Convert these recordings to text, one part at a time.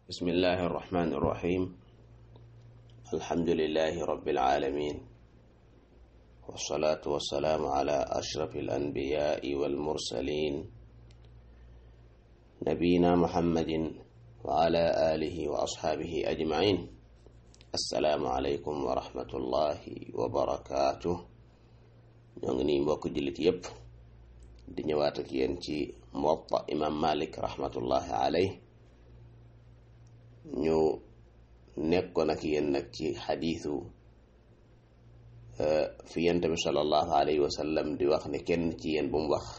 بسم الله الرحمن الرحيم الحمد لله رب العالمين والصلاة والسلام على أشرف الأنبياء والمرسلين نبينا محمد وعلى آله وأصحابه أجمعين السلام عليكم ورحمة الله وبركاته ñoo mbokk jullit yépp di ñëwaat ak yéen ci muwatta imam malik rahmatullahi alayh ñu nekkoon ak yéen nag ci xadiisu fi yent bi sallallahu alayhi wa sallam di wax ne kenn ci yéen bu mu wax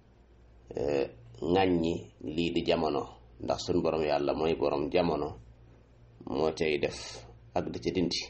ŋàññi lii di jamono ndax suñ borom yàlla mooy borom jamono moo cay def ak di ca dindi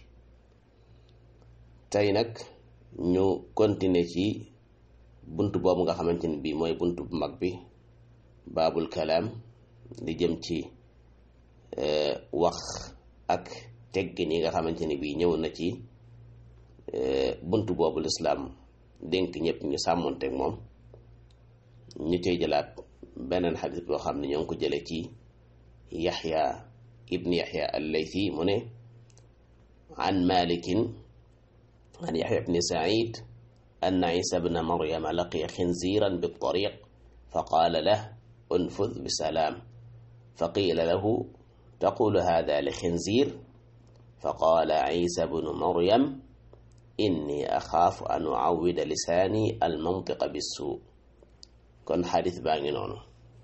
tey nag ñu continuer ci bunt boobu nga xamante ni bii mooy bunt bu mag bi baabul kalaam di jëm ci wax ak teggin yi nga xamante ni bii ñëw na ci bunt boobu lislaam dénk ñëpp ñu sàmmonteeg moom ñu tey jëlaat beneen xadis boo xam ne ñoo ngi ko jële ci yaxya ibn yaxya al-laythi mu ne an malikin an yaxya ibni said أن عيسى بن مريم لقي خنزيرا بالطريق فقال له انفذ بسلام فقيل له تقول هذا لخنزير فقال عيسى بن مريم إني أخاف أن أعود لساني المنطق بالسوء كن حديث باغي نونو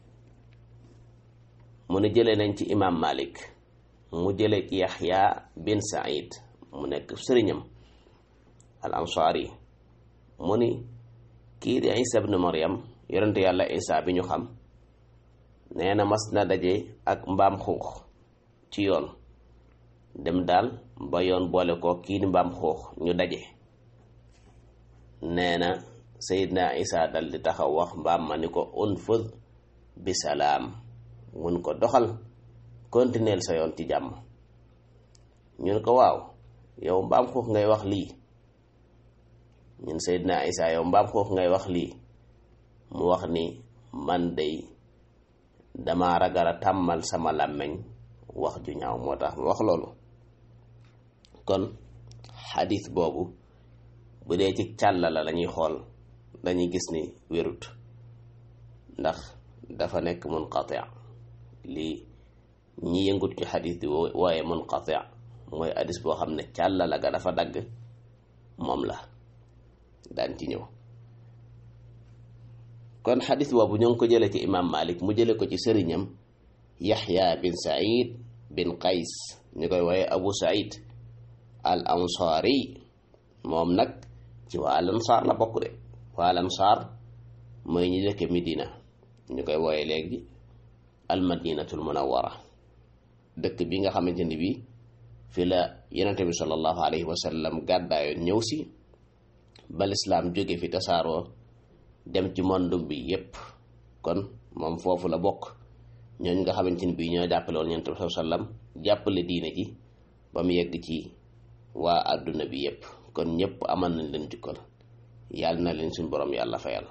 من جلي نانتي إمام مالك mu jële ci yaxya bin said mu nekk sëriñam al ansaari mu ni kii di isa ibnu maryam yonente yàlla isa bi ñu xam nee na mas na daje ak mbaam xuux ci yoon dem daal ba yoon boole ko kii di mbaam xuux ñu daje nee na sayidna isa dal di taxaw wax mbaam ma ni ko unfud bi salaam mun ko doxal continuer sa yoon ci jàmm ñun ko waaw yow mbaam xuux ngay wax lii ñun Seydina Isa yow mbaam xuux ngay wax lii mu wax ni man day dama ragal a tàmmal sama làmmeñ wax ju ñaaw moo tax mu wax loolu kon xadis boobu bu dee ci càllala la ñuy xool dañuy gis ni wérut ndax dafa nekk munqati lii ñi yëngut ci xadis bi wooye munqati mooy hadis boo xam ne càllala ga dafa dagg moom la daan ci ñëw kon xadis boobu ñu ngi ko jële ci imam malik mu jële ko ci sëriñam yaxya bin said bin qays ñu koy wooye abu said al ansaari moom nag ci waa al ansaar la bokk de waa al ansaar mooy ñi dëkk midina ñu koy wooye léegi al madinatul munawwara dëkk bi nga xamante ni bi fi la yonente bi sallallahu alayhi wa sallam gàddaayoon ñëw si ba lislaam jóge fi tasaaroo dem ci monde bi yépp kon moom foofu la bokk ñooñ nga xamante ni bii ñoo jàppale woon yonent bi sallallahu alayhi wasallam jàppale diine ji ba mu yegg ci waa àdduna bi yépp kon ñépp amal nañ leen jukkal yàlla na leen suñ borom yàlla fayal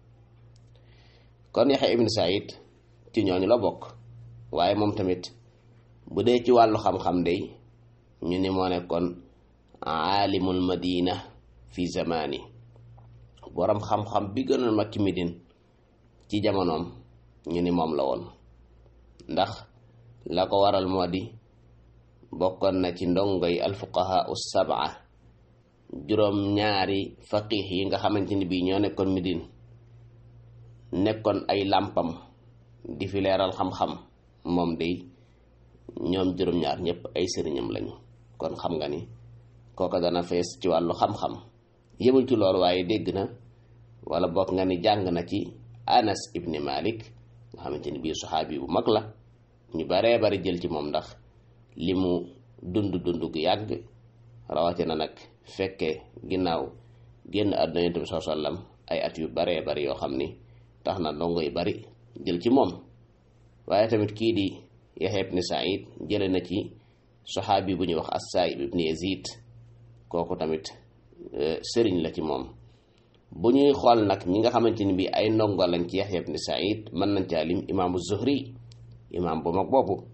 kon Yaxya ibn Saïd ci ñooñu la bokk waaye moom tamit bu dee ci wàllu xam-xam day ñu ni moo nekkoon aalimul madina fi zamani borom xam-xam bi gënoon mag ci Medine ci jamonoom ñu ni moom la woon ndax la ko waral moo di bokkoon na ci ndongoy alfuqaha us sab'a juróom ñaari faqih yi nga xamante ni bii ñoo nekkoon Medine nekkoon ay làmpam di fi leeral xam-xam moom day ñoom juróom-ñaar ñëpp ay sëriñam lañu kon xam nga ni kooka dana fees ci wàllu xam-xam yëmul ci loolu waaye dégg na wala bokk nga ni jàng na ci anas ibni malik nga xamante ni bii saxaabi bu mag la ñu baree bari jël ci moom ndax li mu dund dund gu yàgg rawatina nag fekke ginnaaw génn àdduna yonent bi sallallahu alayhi wasallam ay at yu baree bari yoo xam ni tax na ndongo yu bari jël ci moom waaye tamit kii di Yaxya ibni Saïd jële na ci saxaabi bu ñuy wax as-Saa'ib ibni Yazid kooku tamit sëriñ la ci moom bu ñuy xool nag ñi nga xamante ni bii ay ndongo lañ ci Yaxya ibn Saïd mën nañ caa lim imaamu Zuhri imaam bu mag boobu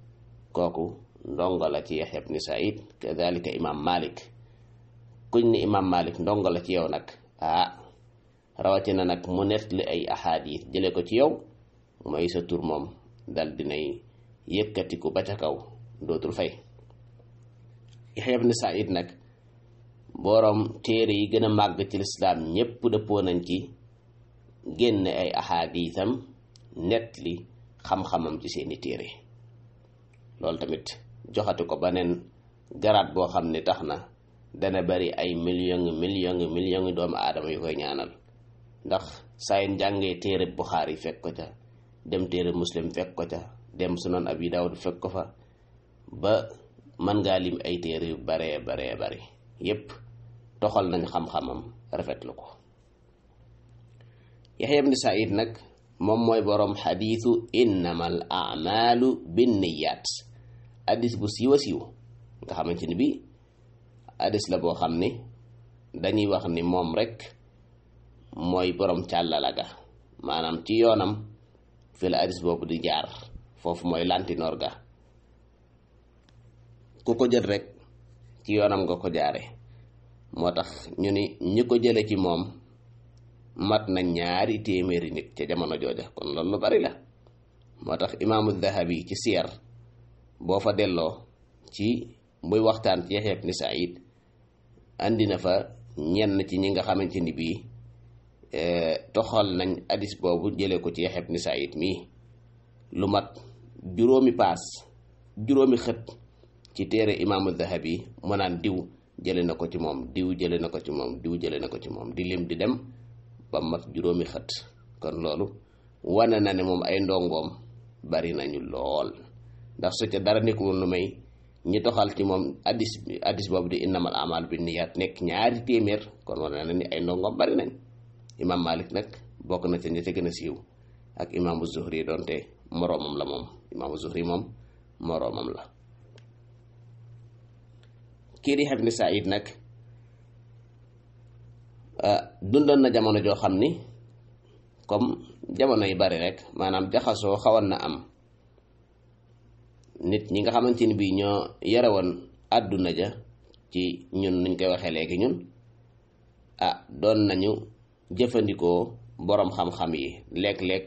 kooku ndongo la ci yaxya ibni said kadalika imam malik kuñ ni imam malik ndongo la ci yow nag ah rawatina nag mu nettali ay ahadis jële ko ci yow mooy sa tur moom dal dinay yëkkatiku ba ca kaw dootul fay yaxya ibni said nag boroom téere yi gën a màgg ci lislaam ñépp dëppoo nañ ci génne ay ahadisam nettali xam-xamam ci seeni téere loolu tamit joxati ko beneen garaat boo xam ne tax na dana bari ay million million million doomu aadama yu koy ñaanal ndax saa yu jàngee téere Buxaari fekk ko ca dem téere muslim fekk ko ca dem sunan abi daawud fekk ko fa ba mën ngaa lim ay téere yu baree baree bari yépp toxal nañ xam-xamam rafetlu ko Yaxya ibn Saïd nag moom mooy boroom xadiisu innamal amalu binniyaat addis bu siiw a siiw nga xamante ni bi addis la boo xam ni dañuy wax ni moom rek mooy boroom càllala ga maanaam ci yoonam fi la addis boobu di jaar foofu mooy lantinoor ga ku ko jël rek ci yoonam nga ko jaare moo tax ñu ni ñi ko jële ci moom mat na ñaari téeméeri nit ca jamono jooja kon loolu lu bari la moo tax imaamu dahabi ci siyar boo fa delloo ci muy waxtaan ci Yaxya ibn Saïd andi na fa ñenn ci ñi nga xamante ni bii toxal nañ hadis boobu jële ko ci Yaxya ibn Saïd mii lu mat juróomi paas juróomi xët ci téere imaamu dahabi mu naan diw jële na ko ci moom diw jële na ko ci moom diw jële na ko ci moom di lim di dem ba mat juróomi xët kon loolu wane na ne moom ay ndongoom bari nañu lool ndax su ca dara nekkul lu may ñi toxal ci moom addis addis boobu di innamal amal bi niyaat nekk ñaari téeméer kon wane na ni ay ndongoom bari nañ imam malik nag bokk na ca ñi ca gën a siiw ak imaamu zuhri doonte moroomam la moom imaamu zuhri moom moroomam la kii di ibn Saïd nag dundoon na jamono joo xam ni comme jamono yi bari rek maanaam jaxasoo xawoon na am nit ñi nga xamante ni bii ñoo yore woon àdduna ja ci ñun nuñ koy waxee léegi ñun ah doon nañu jëfandikoo boroom xam-xam yi léeg-léeg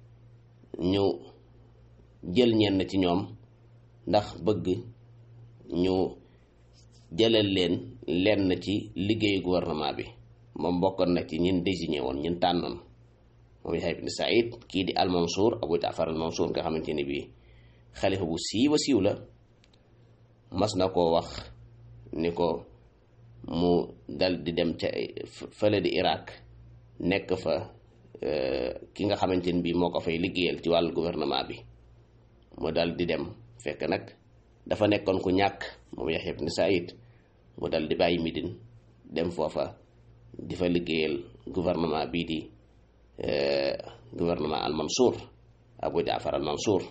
ñu jël ñenn ci ñoom ndax bëgg ñu jëlal leen lenn ci liggéeyu gouvernement bi moom bokkoon na ci ñin désigné woon ñin tànnoon moom Yaxya ibn Saïd kii di al-Mansour Abu Jaafar al-Mansour nga xamante ni bii xalifa bu siiw a siiw la mas na koo wax ni ko mu dal di dem ca fële di Irak nekk fa ki nga xamante ni bii moo ko fay liggéeyal ci wàllu gouvernement bi mu dal di dem fekk nag dafa nekkoon ku ñàkk moom Yaxya ibn Saïd mu dal di bàyyi Midine dem foofa di fa liggéeyal gouvernement bii di gouvernement al Mansour Abu Jaafar al Mansour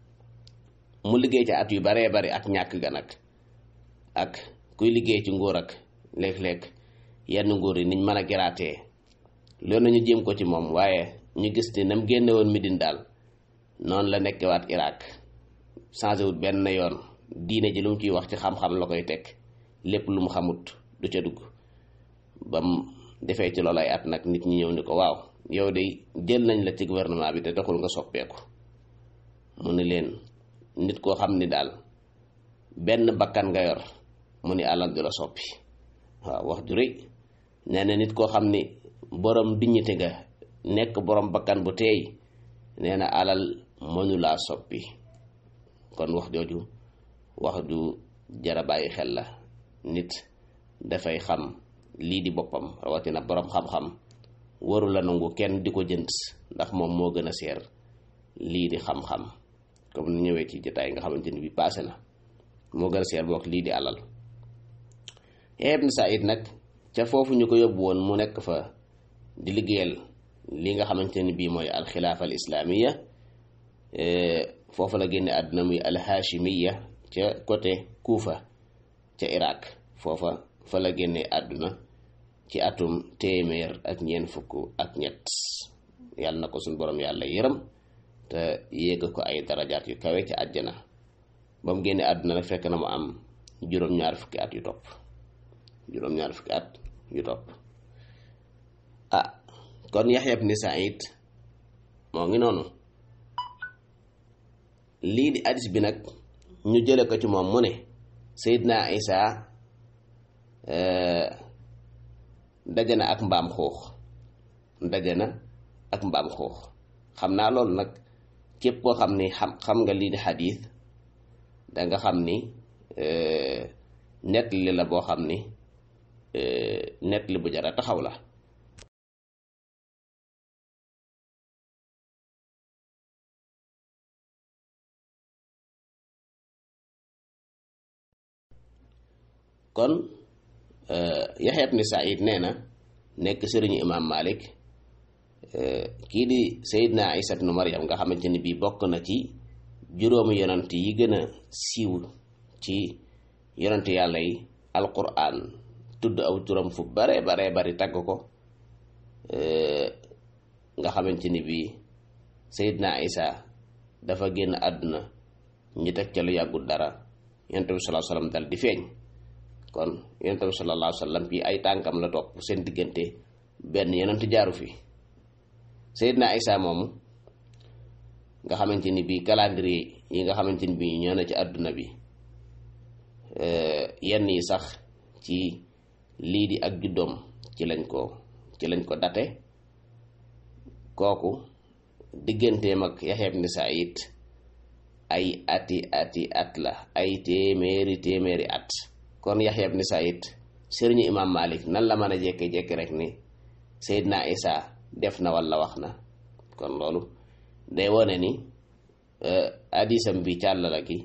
mu liggéey ci at yu baree bari ak ñàkk ga nag ak kuy liggéey ci nguur ak léeg-léeg yenn nguur yi niñ mën a geraatee loolu nañu jéem ko ci moom waaye ñu gis ni nam génne woon Midine daal noonu la nekkewaat Irak changé wut benn yoon diine ji lu mu ciy wax ci xam-xam la koy teg lépp lu mu xamut du ca dugg ba mu defee ci loolu ay at nag nit ñi ñëw ni ko waaw yow de jël nañ la ci gouvernement bi te taxul nga soppeeku mu ni leen nit koo xam ni daal benn bakkan nga yor mu ni alal du la soppi waaw wax ju rëy nee na nit koo xam ni borom dignité nga nekk borom bakkan bu teey nee na alal mënulaa soppi kon wax jooju wax ju jara bàyyi xel la nit dafay xam lii di boppam rawatina borom xam-xam waru la nangu kenn di ko jënd ndax moom moo gën a seer lii di xam-xam comme ni ñëwee ci jotaay nga xamante ni bi passé na moo gën a seer boog lii di alal Ibn Saïd nag ca foofu ñu ko yóbbu woon mu nekk fa di liggéeyal li nga xamante ni bii mooy alxilaafa al islaamiya foofu la génne àdduna muy alhaashimiya ca côté Kuufa ca Irak foofa fa la génne àdduna ci atum téeméer ak ñeent fukk ak ñett yàlla na ko suñ borom yàlla yërëm te yéeg ko ay darajaat yu kawe ci àjjana ba mu génne àdduna nag fekk na mu am juróom-ñaar fukki at yu topp juróom-ñaar fukki at yu topp ah kon Yaxya ibn Saïd moo ngi noonu lii di hadis bi nag ñu jële ko ci moom mu ne Seydina Isa daje na ak mbaam xuux daje na ak mbaam xuux xam naa loolu nag képp koo xam ni xam xam nga lii di xadiis danga xam ni nett li la boo xam ni nett li bu jara taxaw la kon Yaxya ibn Saïd nee na nekk sëriñu imaam Malik kii di Seydina Isa ibn Maryam nga xamante ni bii bokk na ci juróomi yonant yi gën a siiw ci yonant yàlla yi alquran tudd aw turam fu bare bare bari tagg ko nga xamante ni bii Seydina Isa dafa génn àdduna ñi teg ca lu yàggul dara yonent bi sallallahu alayhi wasallam dal di feeñ kon yonent bi sallallahu alayhi wasallam bi ay tànkam la topp seen diggante benn yonent jaaru fi Seydina Isa moomu nga xamante ni bii calendrier yi nga xamante ni bii ñoo na ci àdduna bi yenn yi sax ci lii di ak juddoom ci lañ ko ci lañ ko date kooku digganteem ak Yaxya ibn Saïd ay ati ati at la ay téeméeri téeméeri at kon Yaxya ibn Saïd sëriñu imam Malik nan la mën a jékki-jékki rek ni Seydina Isa def na walla wax na kon loolu day wone ni hadisam bi càllala gi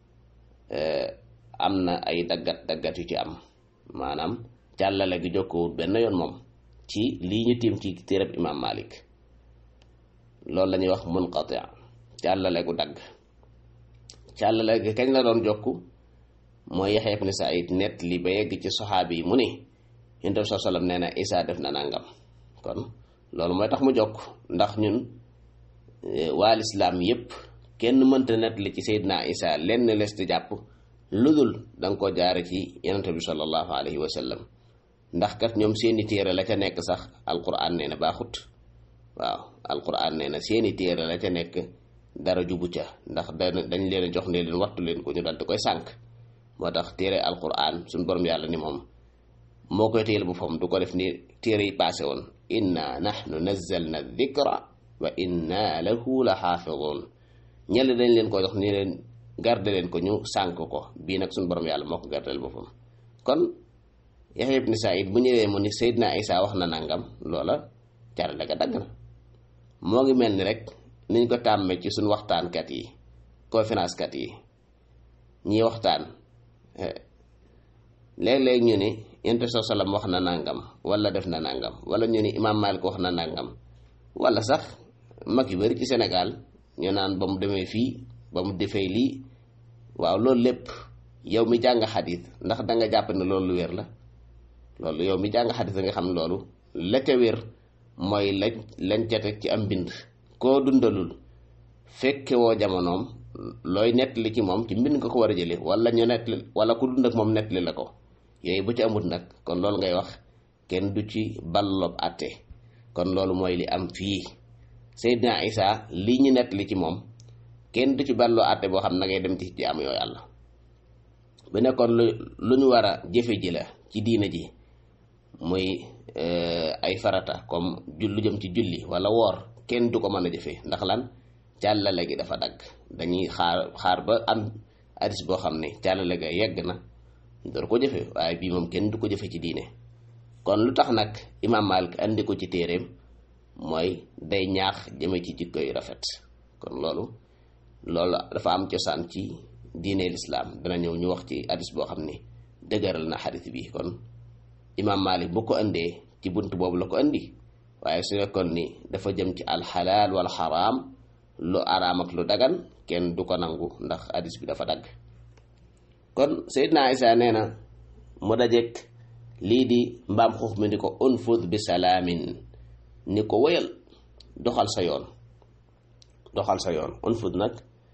am na ay daggat daggat yu ci am maanaam càllale gi jokkowut benn yoon moom ci lii ñu tiim ci téereb imam Malik loolu la ñuy wax munqati càllale gu dagg càllale gi kañ la doon jokku mooy Yaxya ibn Saïd net li ba yegg ci saxaabi yi mu ni Yonent bi sallallahu alayhi wasallam nee na Isa def na nangam kon loolu mooy tax mu jokk ndax ñun waa lislaam yépp kenn mënta net li ci Seydina Isa lenn les di jàpp lu dul danga ko jaare ci Yonent bi sallallahu alayhi wa sallam ndax kat ñoom seeni téere la ca nekk sax alquran nee na baaxut waaw alquran nee na seeni téere la ca nekk dara jubu ca ndax dañ leen a jox ne leen wattu leen ko ñu dal di koy sànk moo tax téere alquran suñ borom yàlla ni moom moo koy téyel boppam du ko def ni téere yi paase woon inna nahnu nazzalna dhikra wa inna lahu la xaafidun ñelle dañ leen ko jox ni leen garde leen ko ñu sànk ko bii nag suñ borom yàlla moo ko gardeel boppam kon Yaxya ibn Saïd bu ñëwee mu ni Seydina Isa wax na nangam loola carale ga dagg na moo ngi mel ni rek niñ ko tàmmee ci suñ waxtaankat yi conférence kat yi ñi waxtaan léeg-léeg ñu ni yonent bi sallam wax na nangam wala def na nangam wala ñu ni imaam Malik wax na nangam wala sax mag yu bari ci Sénégal ñu naan ba mu demee fii ba mu defee lii waaw loolu lépp yow mi jàng xadis ndax da nga jàpp ne loolu lu wér la loolu yow mi jàng xadis da nga xam loolu la ca wér mooy lañ lañ ca teg ci am mbind koo dundalul fekke woo jamonoom looy nettali ci moom ci mbind nga ko war a jële wala ñu nettali wala ku dund ak moom nettali la ko yooyu bu ci amut nag kon loolu ngay wax kenn du ci ballob àtte kon loolu mooy li am fii Seydina Isa lii ñu nettali ci moom kenn du ci balloo àtte boo xam na ngay dem ci jaamu yoo yàlla bu nekkoon lu lu ñu war a jëfe ji la ci diina ji muy ay farata comme lu jëm ci julli wala woor kenn du ko mën a jëfe ndax lan càllale gi dafa dagg dañuy xaar xaar ba am hadis boo xam ne càllale ga yegg na door ko jëfe waaye bii moom kenn du ko jëfe ci diine kon lu tax nag imaam Malik andi ko ci téeréem mooy day ñaax jëme ci jikko yu rafet kon loolu loolu dafa am cosaan ci diine lislaam dana ñëw ñu wax ci hadis boo xam ne dëgëral na hadis bi kon imaam Malik bu ko andee ci bunt boobu la ko andi waaye su nekkoon ni dafa jëm ci alxalaal wal xaraam lu araam ak lu dagan kenn du ko nangu ndax hadis bi dafa dagg kon Seydina Isa nee na mu dajek lii di mbaam xuux mi ni ko unfud bi salaamin ni ko wéyal doxal sa yoon doxal sa yoon unfud nag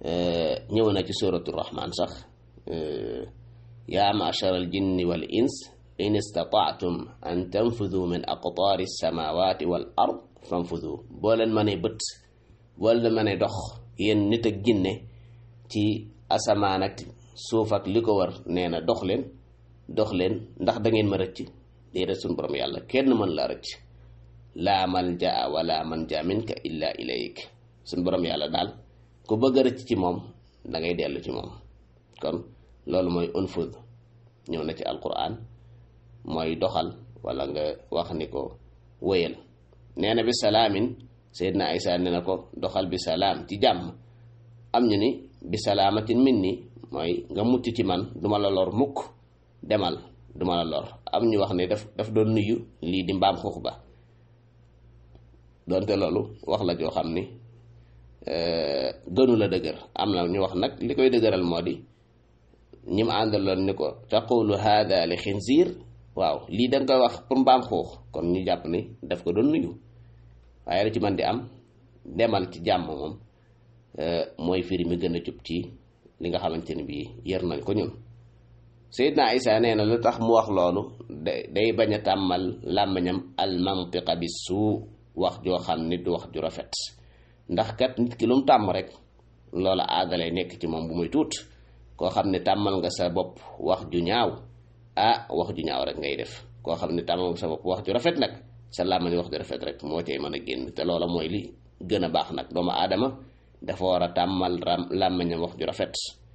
ñëw na ci suratu rahman sax yaa machara al jinni wal ins in istataatum an tanfudu min aqtaari samawati wal ard fanfudu boo leen mënee bët boo leen mënee dox yéen nit ak jinne ci asamaan ak suuf ak li ko war nee na dox leen dox leen ndax da ngeen ma rëcc déedéet suñu borom yàlla kenn mën la rëcc laa malja wala manja minka illa ilayk suñu borom yàlla daal ku bëgg a rëcc ci moom da ngay dellu ci moom kon loolu mooy unfud ñëw na ci alquran mooy doxal wala nga wax ni ko wéyal nee na bi salaamin Seydina Isa nee na ko doxal bi salaam ci jàmm am ñu ni bi salaamatin min ni mooy nga mucc ci man duma la lor mukk demal duma la lor am ñu wax ne daf daf doon nuyu lii di mbaam xuux ba donte loolu wax la joo xam ni gënu la dëgër am na ñu wax nag li koy dëgëral moo di ñi mu àndaloon ni ko taqulu hada li xinziir waaw lii da nga koy wax pour mbaam xuux kon ñu jàpp ni daf ko doon nuyu waaye la ci man di am demal ci jàmm moom mooy firi mi gën a jub ci li nga xamante ni bii yër nañ ko ñun Seydina Isa nee na lu tax mu wax loolu day bañ a tàmmal làmmiñam al mantiqa bi suu wax joo xam ni du wax ju rafet ndax kat nit ki lu mu tàmm rek loola aadalay nekk ci moom bu muy tuut koo xam ne tàmmal nga sa bopp wax ju ñaaw ah wax ju ñaaw rek ngay def koo xam ne tàmmal nga sa bopp wax ju rafet nag sa làmmiñ wax ju rafet rek moo cay mën a génn te loola mooy li gën a baax nag doomu aadama dafa war a tàmmal làmmiñam wax ju rafet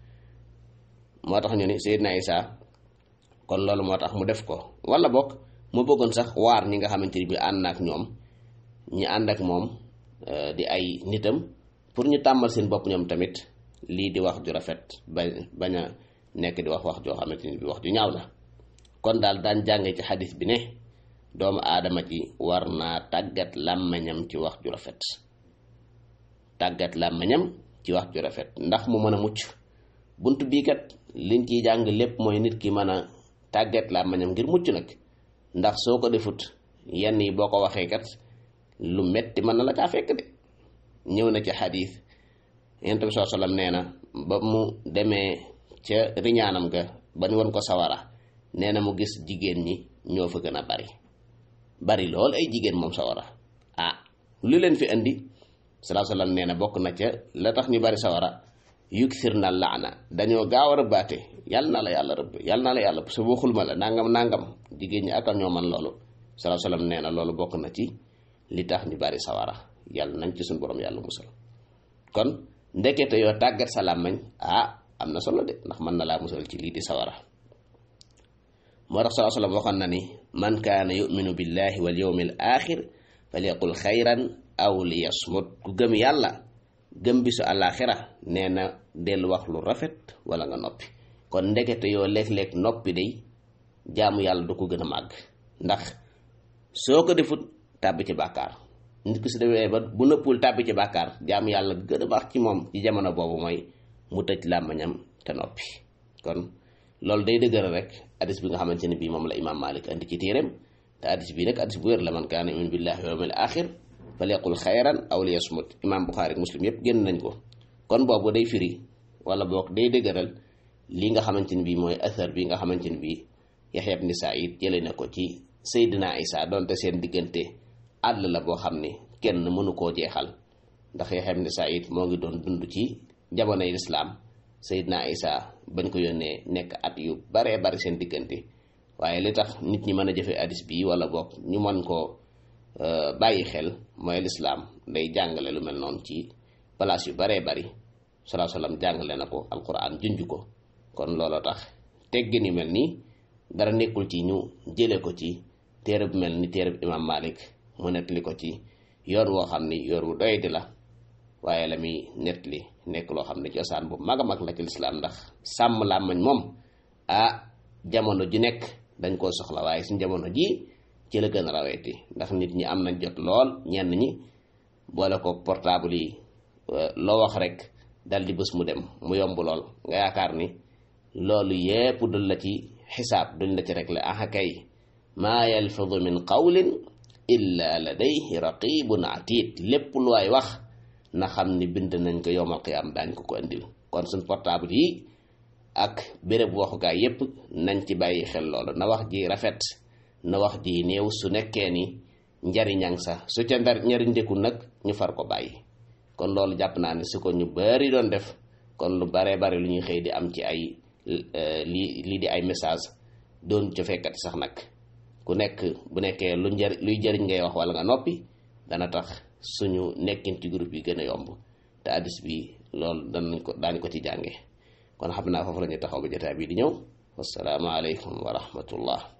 moo tax ñu ni Seydina Isa kon loolu moo tax mu def ko wala bokk mu bëggoon sax waar ñi nga xamante ni bi ànd na ak ñoom ñi ànd ak moom di ay nitam pour ñu tàmmal seen bopp ñoom tamit lii di wax ju rafet ba bañ a nekk di wax wax joo xamante ni bi wax ju ñaaw la kon daal daan jànge ci xadis bi ne doomu aadama ji war naa tàggat làmmiñam ci wax ju rafet tàggat làmmiñam ci wax ju rafet ndax mu mën a mucc bunt bii kat liñ ciy jàng lépp mooy nit ki mën a tàggat làmmiñam ngir mucc nag ndax soo ko defut yenn yi boo ko waxee kat lu metti mën na la caa fekk de ñëw na ci xadis yonent bi saa sallam nee na ba mu demee ca riñaanam ga ba ñu won ko sawara nee na mu gis jigéen ñi ñoo fa gën a bari bari lool ay jigéen moom sawara ah lu leen fi indi salaa sallam nee na bokk na ca la tax ñu bari sawara yuksir na laana dañoo gaaw a rëbbaate yàlla na la yàlla rëbb yàlla na la yàlla su waxul ma la nangam nangam jigéen ñi ak ñoo man loolu salaa sallam nee na loolu bokk na ci li tax ñu bari sawara yàlla nañ ci suñu borom yàlla musal kon ndekete yoo tàggat sa làmmañ ah am na solo de ndax mën na laa musal ci lii di sawara moo tax salaa sallam waxoon na ni man kaana yuminu billahi wal yawmi al axir falyaqul xayran aw li yasmut ku gëm yàlla gëm bisu àllaaxira nee na dellu wax lu rafet wala nga noppi kon ndekete yoo léeg-léeg noppi day jaamu yàlla du ko gën a màgg ndax soo ko defut tàbbi ci bàkkaar nit ki su demee ba bu nëppul tàbbi ci bàkkaar jaamu yàlla gën a baax ci moom ci jamono boobu mooy mu tëj làmmañam te noppi kon loolu day dëgëral rek hadis bi nga xamante ne bii moom la imaam Malik andi ci téeréem te hadis bii nag hadis bu wér la man kaana yu'minu billahi wal yawmil axir falyaqul xayran aw liyasmut imaam Buxaari ak muslim yëpp génn nañ ko kon boobu day firi wala boog day dëgëral li nga xamante ni bii mooy athar bi nga xamante ni bii Yaxya ibn Saïd jëlee na ko ci Seydina Isa donte seen diggante àll la boo xam ni kenn mënu koo jeexal ndax Yaxya ibn Saïd moo ngi doon dund ci jamonoy lislaam Seydina Isa bañ ko yónnee nekk at yu baree bari seen diggante waaye li tax nit ñi mën a jëfe hadis bii wala boog ñu mën koo bàyyi xel mooy lislaam day jàngale lu mel noonu ci place yu baree bari salaa salaam jàngale na ko alquran junj ko kon looloo tax teggin yu mel nii dara nekkul ci ñu jële ko ci téere bu mel ni téere bu imam malik mu nettali ko ci yoon woo xam ni yoon wu doy di la waaye la muy nettali nekk loo xam ne cosaan bu mag a mag la ci lislaam ndax sàmm làmmañ moom ah jamono ji nekk dañ koo soxla waaye suñ jamono ji ci la gën a raweeti ndax nit ñi am nañ jot lool ñenn ñi boole ko portable yi loo wax rek dal di bés mu dem mu yomb lool nga yaakaar ni loolu yépp duñ la ci xisaab duñ la ci régler aha kay maa yalfidu min qawlin illa ladayhi raqibun atid lépp lu waay wax na xam ni bind nañ ko yowmal qiyaam daañ ko ko andil kon suñ portable yi ak béréb waxukaay yépp nañ ci bàyyi xel loolu na wax ji rafet na wax ji néew su nekkee ni njariñang sax su ca ndar njariñ ndekul nag ñu far ko bàyyi kon loolu jàpp naa ne su ko ñu bari doon def kon lu baree bari lu ñuy xëy di am ci ay lii lii di ay message doon ca fekkati sax nag ku nekk bu nekkee lu njari luy jëriñ ngay wax wala nga noppi dana tax suñu nekkin ci groupe yi gën a yomb te addis bi loolu danañ ko daañu ko ci jànge kon xam naa foofu la ñu taxaw ba jotaay bii di ñëw wassalaamu aleykum wa rahmatullah